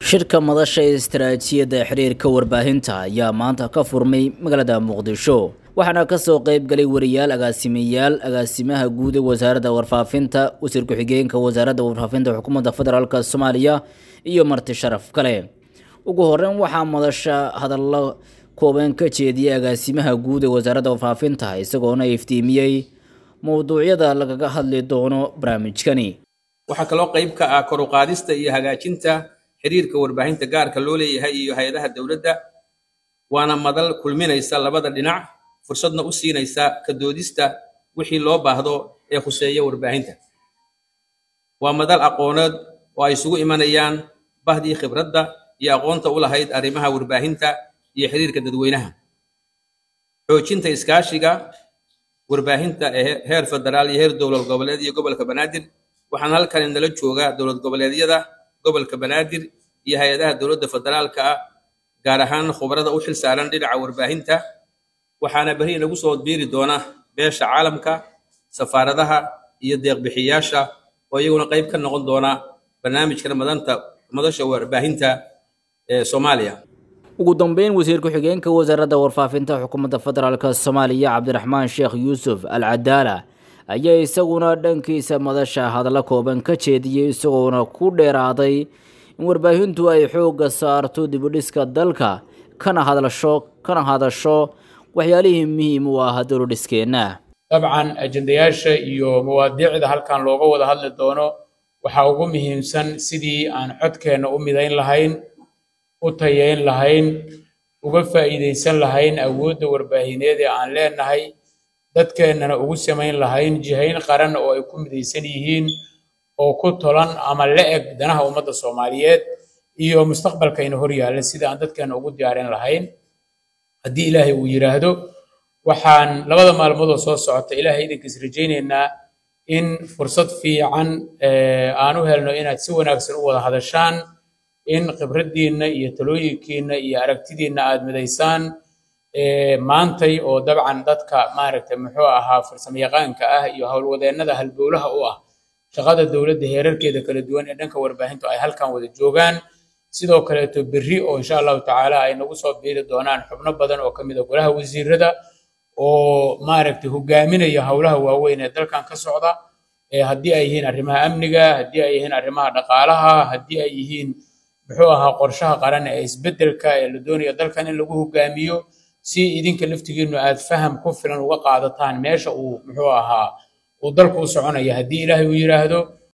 shirka madasha ee istaraatiijiyadda xiriirka warbaahinta ayaa maanta ka furmay magaalada muqdisho waxaana kasoo qeyb galay wariyaal agaasimayaal agaasimaha guud ee wasaaradda warfaafinta wasiir ku-xigeenka wasaaradda warfaafinta xukuumadda federaalk soomaaliya iyo marti sharaf kale ugu horeyn waxaa madasha hadallo kooban ka jeediyay agaasimaha guud ee wasaaradda warfaafinta isagoona iftiimiyey mowduucyada lagaga hadli doono barnaamijkani waxaa kaloo qayb ka ah kor u qaadista iyo hagaajinta xiriirka warbaahinta gaarka loo leeyahay iyo hay-adaha dowladda waana madal kulminaysa labada dhinac fursadna u siinaysa ka doodista wixii loo baahdo ee khuseeya warbaahinta waa madal aqooneed oo ay isugu imanayaan bahdii khibradda iyo aqoonta u lahayd arrimaha warbaahinta iyo xiriirka dadweynaha xoojinta iskaashiga warbaahinta ee heer federaal iyo heer dowlad goboleed iyo gobolka banaadir waxaan halkan nala joogaa dowlad goboleedyada gobolka banaadir iyo hay-adaha dowladda federaalka ah gaar ahaan khubarada u xil saaran dhinaca warbaahinta waxaana beri inagu soo biiri doona beesha caalamka safaaradaha iyo deeqbixiyaasha oo iyaguna qayb ka noqon doona barnaamijkan madanta madasha warbaahinta ee soomaaliya ugu dambeyn wasiir ku-xigeenka wasaaradda warfaafinta xukuumadda federaalk soomaaliya cabdiraxmaan sheekh yuusuf al cadaala ayaa isaguna dhankiisa madasha hadallo kooban ka jeediyey isagoona ku dheeraaday in warbaahintu ay xoogga saarto dibudhiska dalka kana hadlasho kana hadasho waxyaalihii muhiim u ah dowladhiskeenna dabcan ajendayaasha iyo mawaadiicda halkan looga wada hadli doono waxaa ugu muhiimsan sidii aan codkeenna u midayn lahayn u tayayn lahayn uga faa'iidaysan lahayn awoodda warbaahineed ee aan leenahay dadkeennana ugu samayn lahayn jihayn qaran oo ay ku midaysan yihiin oo ku tolan ama la eg danaha ummadda soomaaliyeed iyo mustaqbalkayna hor yaalla sida aan dadkeenna ugu diyaarin lahayn haddii ilaahay uu yidhaahdo waxaan labada maalmood oo soo socota ilaahay idinkiis rajaynaynaa in fursad fiican aan u helno inaad si wanaagsan u wada hadashaan in khibraddiinna iyo talooyinkiinna iyo aragtidiinna aad midaysaan maantay oo dabcan dadka maaragtay muxuu ahaa farsamayaqaanka ah iyo howlwadeennada halbowlaha u ah shaqada dowladda heerarkeeda kala duwan ee dhanka warbaahintu ay halkan wada joogaan sidoo kaleeto berri oo insha allahu tacaala ay nagu soo biiri doonaan xubno badan oo ka mid a golaha wasiirada oo maaragtay hogaaminaya howlaha waaweyn ee dalkan ka socda haddii ay yihiin arrimaha amniga haddii ay yihiin arrimaha dhaqaalaha haddii ay yihiin muxuu ahaa qorshaha qaran ee isbeddelka ee la doonaya dalkan in lagu hogaamiyo si idinka laftigiinu aad faham ku filan uga qaadataan meesha uu muxuu ahaa uu dalku u soconaya haddii ilaahay uu yidhaahdo